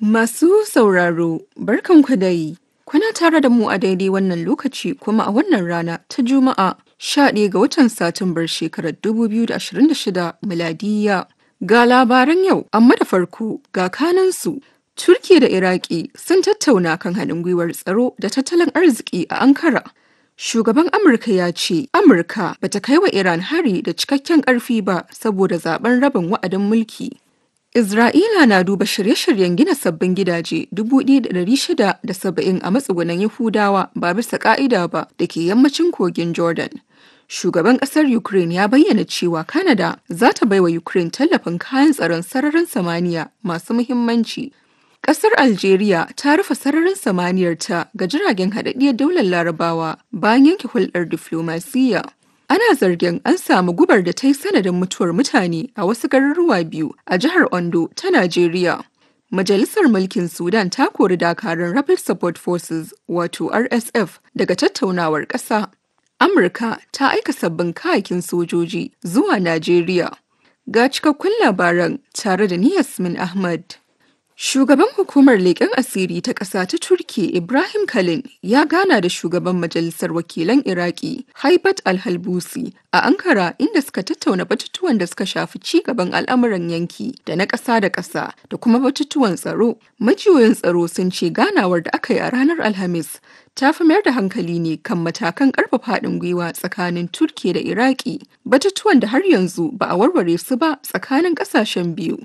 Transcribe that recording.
Masu sauraro, barkanku dai. Kuna tare da mu a daidai wannan lokaci kuma a wannan rana ta Juma'a 11 ga watan Satumbar shekarar 2026 miladiya. Ga labaran yau, amma da farko ga kanansu. Turki da Iraki sun tattauna kan haɗin gwiwar tsaro da tattalin arziki a Ankara. Shugaban Amurka ya ce Amurka bata kai wa Iran hari da cikakken ƙarfi ba saboda zaben rabin wa'adin mulki. Isra'ila na duba shirye-shiryen gina sabbin gidaje 1,670 a matsugunan Yahudawa ba bisa ka'ida ba da ke yammacin kogin Jordan. Shugaban ƙasar Ukraine ya bayyana cewa Canada za ta baiwa Ukraine tallafin kayan tsaron sararin samaniya masu muhimmanci. Ƙasar Algeria ta rufe sararin samaniyarta ga jiragen haɗaɗɗiyar daular Larabawa bayan yanke hulɗar diflomasiyya. Ana zargin an samu gubar da ta yi sanadin mutuwar mutane a wasu garuruwa biyu a jihar Ondo ta Najeriya. Majalisar Mulkin Sudan ta kori dakarun Rapid Support Forces wato RSF daga tattaunawar ƙasa. Amurka ta aika sabbin kayakin sojoji zuwa Najeriya. Ga cikakkun labaran tare da ni Yasmin Ahmad. Shugaban hukumar leƙen asiri ta ƙasa ta Turki Ibrahim Kalin ya gana da shugaban majalisar wakilan Iraki Haibat Al-Halbusi a Ankara inda suka tattauna batutuwan da suka shafi ci gaban al'amuran yanki da na ƙasa da ƙasa da kuma batutuwan tsaro. Majiyoyin tsaro sun ce ganawar da aka yi a ranar Alhamis ta fi mayar da hankali ne kan matakan ƙarfafa haɗin gwiwa tsakanin Turki da Iraki batutuwan da har yanzu ba a warware su ba tsakanin ƙasashen biyu.